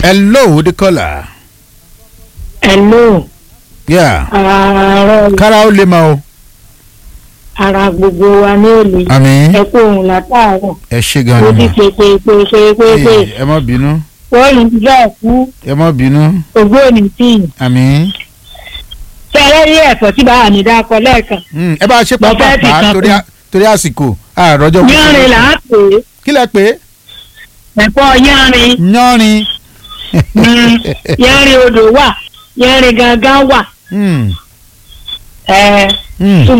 hello the caller. Hello, yeah ààrẹ kára ó lè máa o. ara gbogbo wa ní òní. àmì Ẹ kú òun látàárọ̀. ẹ ṣe gan Ó ni ti mà. pèpè pé ṣe pé pé Ee, ẹ má bínú wọ́n ní bẹ́ẹ̀ kú ẹ má bínú ògbóni tí ì. àmì. Fẹ́rẹ́ rí ẹ̀fọ́ tí bàá mi dákọ lẹ́ẹ̀kan. Mm, ẹ bá a ṣe Mo fẹ́ fi pàápàá kan torí kún. a- torí àsìkò àròjọ. Yánrin là á pè é. kí lẹ pé Ẹ̀fọ́ yánrin. yánrin. Mm, Yánrin odò wà. Yánrin gangan wà. Mm, Ẹ mm. ṣùgbọ́n